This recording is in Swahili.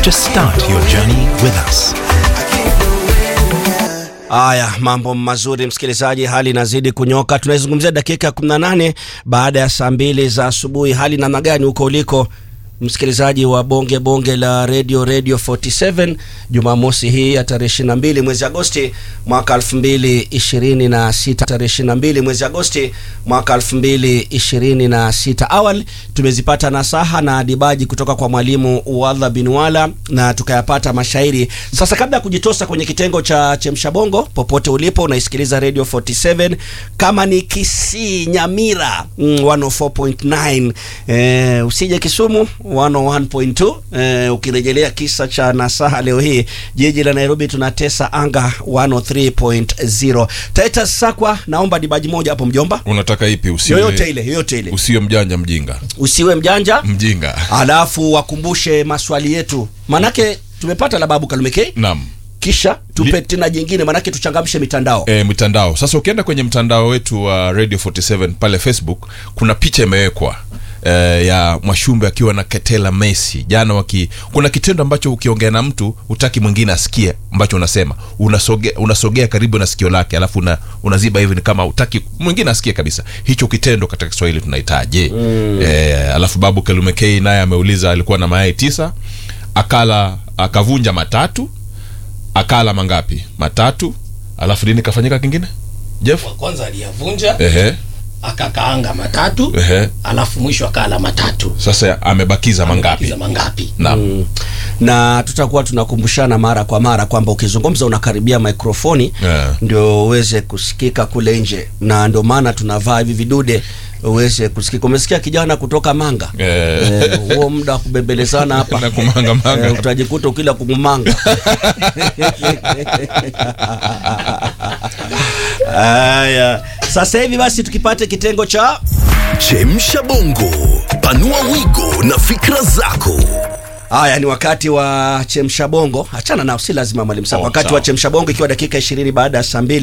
Just start your journey with us. Haya, mambo mazuri msikilizaji, hali inazidi kunyoka. Tunaizungumzia dakika ya 18 baada ya saa mbili za asubuhi. Hali namna gani huko uliko msikilizaji wa bonge bonge la radio radio 47 Jumamosi hii ya tarehe 22 mwezi Agosti mwaka 2026, tarehe 22 mwezi Agosti mwaka 2026. Awali tumezipata nasaha na dibaji kutoka kwa mwalimu Wadha bin Wala na tukayapata mashairi. Sasa kabla ya kujitosa kwenye kitengo cha chemsha bongo, popote ulipo unaisikiliza radio 47, kama ni Kisii, Nyamira mm, 104.9 eh, usije Kisumu 101.2 eh, ukirejelea kisa cha nasaha leo hii jiji la Nairobi tunatesa anga 103.0. Titus Sakwa, naomba dibaji moja hapo mjomba, unataka ipi usiwe, yoyote ile, yoyote ile, usiwe mjanja mjinga usiwe mjanja, mjinga alafu wakumbushe maswali yetu, manake tumepata la babu Kalumekei, naam kisha tupe Li- tena jingine, manake tuchangamshe mitandao e, mitandao sasa ukienda kwenye mtandao wetu wa radio 47 pale facebook kuna picha imewekwa e, ya mwashumbe akiwa na ketela messi jana waki kuna kitendo ambacho ukiongea na mtu utaki mwingine asikie ambacho unasema unasogea, unasogea karibu na sikio lake alafu una, unaziba hivi ni kama utaki mwingine asikie kabisa hicho kitendo katika kiswahili tunahitaje mm. e, alafu babu kelumekei naye ameuliza alikuwa na mayai tisa akala akavunja matatu akala mangapi matatu alafu nini kafanyika kingine jeff wa kwanza aliyavunja ehe akakaanga matatu ehe alafu mwisho akala matatu sasa amebakiza mangapi Kiza mangapi naam na tutakuwa tunakumbushana mara kwa mara kwamba ukizungumza unakaribia mikrofoni Yeah. ndio uweze kusikika kule nje, na ndio maana tunavaa hivi vidude uweze kusikika. Umesikia kijana kutoka Manga Eh. Eh, huo muda wa kubembelezana hapa Na kumangamanga. Eh, utajikuta ukila kumumanga. Haya, sasa hivi basi tukipate kitengo cha Chemsha bongo, panua wigo na fikra zako. Haya, ni wakati wa chemsha bongo. Achana nao, si lazima mwalimu Sako. Oh, wakati sawa. wa chemsha bongo, ikiwa dakika 20 baada ya saa mbili